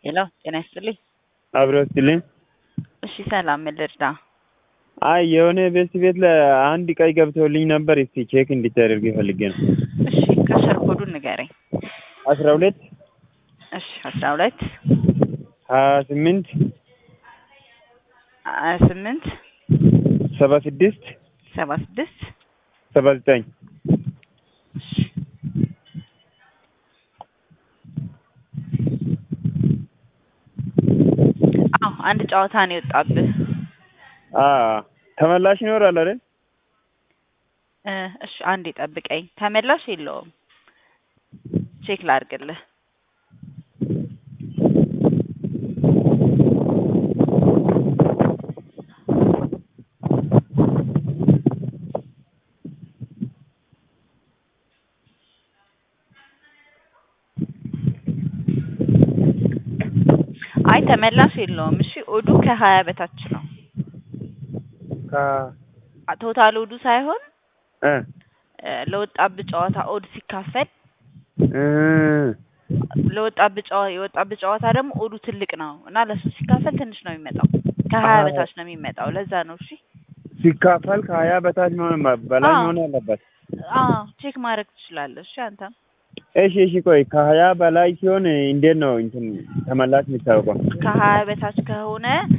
ሄሎ ጤና ይስጥልኝ። አብሮ ስትልኝ እሺ ሰላም ምን ልርዳ? አይ የሆነ ቤት ቤት ለአንድ ቀይ ገብቶልኝ ነበር። እስቲ ቼክ እንዲታደርግ ፈልጌ ነው። እሺ ከስር ኮዱን ንገረኝ። አስራ ሁለት እሺ አስራ ሁለት ሀያ ስምንት ሀያ ስምንት ሰባ ስድስት ሰባ ስድስት ሰባ ዘጠኝ እሺ አዎ አንድ ጨዋታ ነው የወጣብህ። ተመላሽ ይኖራል አይደል? እ እሺ አንዴ ጠብቀኝ። ተመላሽ የለውም። ቼክ ላድርግልህ። አይ ተመላሽ የለውም። እሺ ኦዱ ከሀያ በታች ነው። ከ ቶታል ኦዱ ሳይሆን እ እ ለወጣብህ ጨዋታ ኦድ ሲካፈል እ ለወጣብህ ጨዋ የወጣብህ ጨዋታ ደግሞ ኦዱ ትልቅ ነው እና ለሱ ሲካፈል ትንሽ ነው የሚመጣው። ከሀያ አዎ። በታች ነው የሚመጣው። ለዛ ነው። እሺ ሲካፈል ከሀያ በታች መሆን በላይ አዎ። መሆን አለበት። አዎ ቼክ ማድረግ ትችላለህ። እሺ አንተም እሺ እሺ፣ ቆይ ከሀያ በላይ ሲሆን እንዴት ነው እንትን ተመላሽ የሚታወቀው? ከሀያ በታች ከሆነ